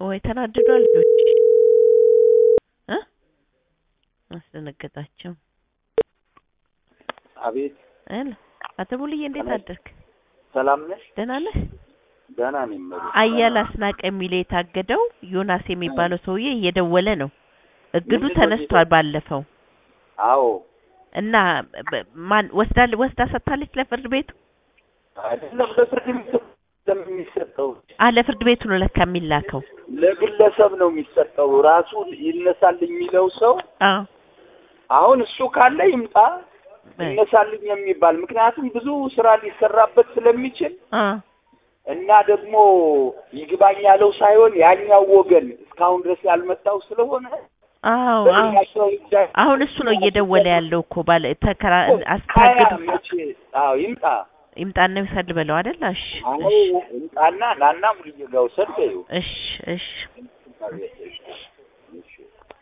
ወይ ተናድዷል ልጆች እ አስደነገጣቸው አቤት እል አቶ ሙሉዬ እንዴት ሰላም። አደርክ ሰላም ነሽ? ደህና ነህ ደህና ነኝ። እመቤት። አያል አስናቀ የሚለው የታገደው ዮናስ የሚባለው ሰውዬ እየደወለ ነው እግዱ ምንድን ነው ተነስቷል ባለፈው አዎ እና በ- ማን ወስዳ ወስዳ ሰጥታለች ለፍርድ ቤቱ አይደለም ለፍርድ ቤት ለሚሰጠው አ ለፍርድ ቤቱ ነው ለካ የሚላከው ለግለሰብ ነው የሚሰጠው። ራሱ ይነሳል የሚለው ሰው አዎ አሁን እሱ ካለ ይምጣ ይነሳልኝ የሚባል ምክንያቱም ብዙ ስራ ሊሰራበት ስለሚችል አ እና ደግሞ ይግባኝ ያለው ሳይሆን ያኛው ወገን እስካሁን ድረስ ያልመጣው ስለሆነ አዎ አዎ በሌላቸው ጉዳይ አሁን እሱ ነው እየደወለ ያለው እኮ ባለ ተከራ ሀያ አስታግዱ መቼ አዎ ይምጣ ይምጣና ይውሰድ ብለው አይደል? እሺ አዎ እሺ ይምጣና ናና ሙልዬ ጋር ውሰድ በይው እሺ እሺ እሺ